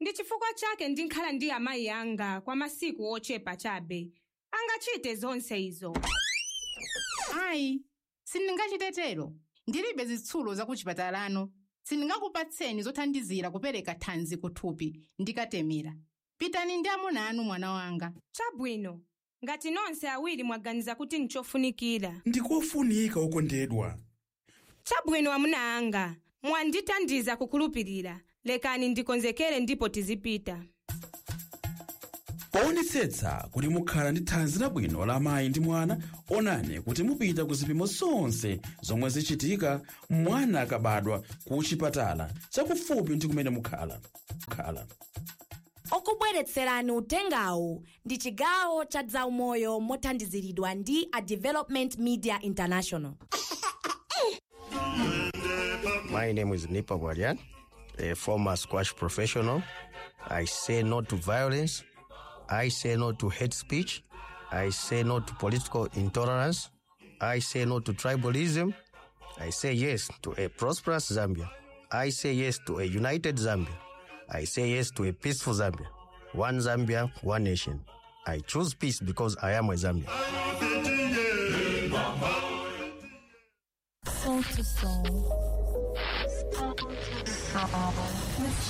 ndi chifukwa chake ndinkhala ndi amayi anga kwa masiku ochepa chabe angachite zonse izo ayi sindingachitetero ndilibe zitsulo zakuchipatalano sindingakupatseni zothandizira kupereka thanzi kuthupi ndikatemera pitani ndi amuna anu mwana wanga chabwino ngati nonse awiri mwaganiza kuti nchofunikira ndikofunika okondedwa chabwino amuna anga mwandithandiza kukhulupirira lekani ndikonzekere ndipo tizipita poonetsetsa kuti mukhala ndi thanzi labwino la mayi ndi mwana onani kuti mupita ku zipimo zonse zomwe zichitika mwana akabadwa ku chipatala chakufupi ndi kumene mukhala mukhala okubweretserani utengawu ndi chigawo cha zaumoyo mothandiziridwa ndi a development media international My name is Nipa Gwalian, a former squash professional. I say no to violence. I say no to hate speech. I say no to political intolerance. I say no to tribalism. I say yes to a prosperous Zambia. I say yes to a united Zambia. I say yes to a peaceful Zambia. One Zambia, one nation. I choose peace because I am a Zambian. Soul to soul.